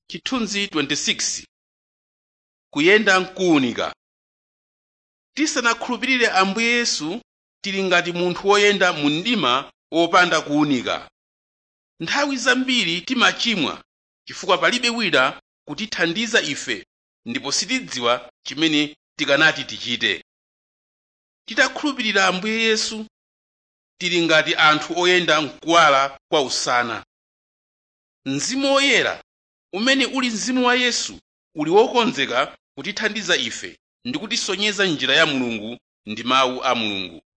chithunzi 26 kuyenda mkuwunika tisanakhulupirire ambuye yesu tili ngati munthu woyenda mu mdima wopanda kuwunika nthawi zambiri timachimwa chifukwa palibe wina kutithandiza ife ndipo sitidziwa chimene tikanati tichite titakhulupirira ambuye yesu tili ngati anthu oyenda mkuwala kwa usana mzimu woyera umene uli mzimu wa yesu uli wokonzeka kutithandiza ife ndi kutisonyeza njira ya mulungu ndi mawu a mulungu